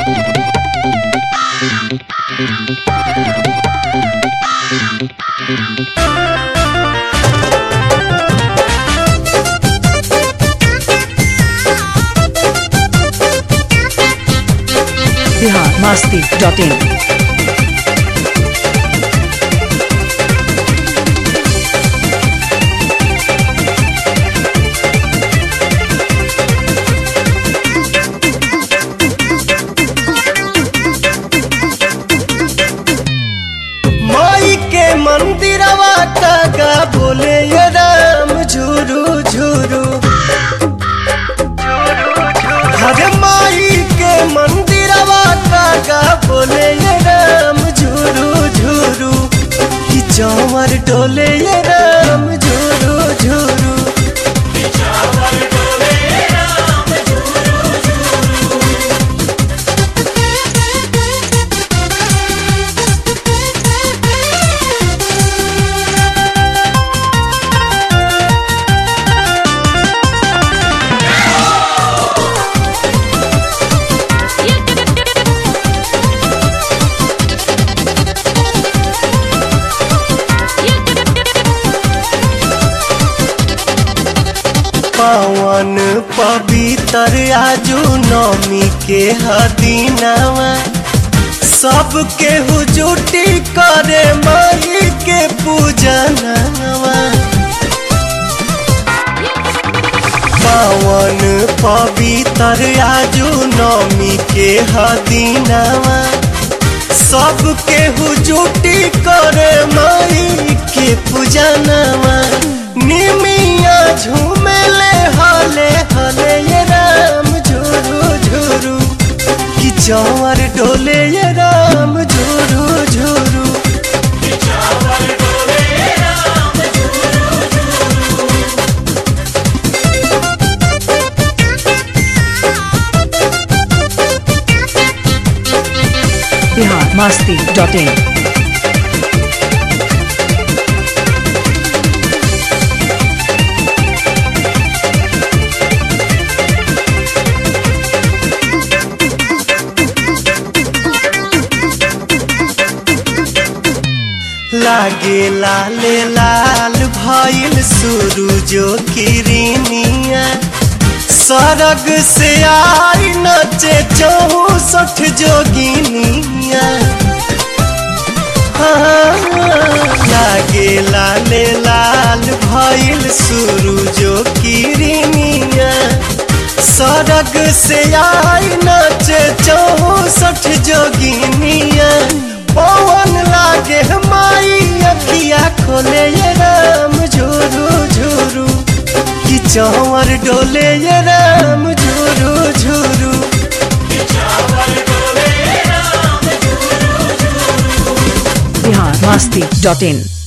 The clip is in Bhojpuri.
बिहार मास्ती डॉट इन माई के मंदिरवा कागा बोले ये राम झूरू झूरू हरे माई के मंदिरवा कागा बोले ये राम झूरू झूरू कि चौमर डोले ये राम झूरू झूरू पावन पवित्र आजू नौमी के हदीनावा सब के हुजूटी करे माई के पूजनवा पावन पवित्र आजू नौमी के हदीनावा सब के हुजूटी करे माई के पूजनवा निमिया झूमेले हले हले ये राम झूरू झूरू कि चौर डोले ये राम झूरू झूरू बिहार मास्ती डॉट इन लागे लाले लाल भइल सूरजो किरनिया सरग से आई नचे चौसठ जोगिनिया हाँ, लागे लाले लाल भइल सूरजो किरनिया सरग से आई नचे चौसठ जोगिनिया पवन लागे माई अखिया खोले ये राम झूरू झूरू कि चौवर डोले ये राम झूरू झूरू बिहार मास्ती डॉट इन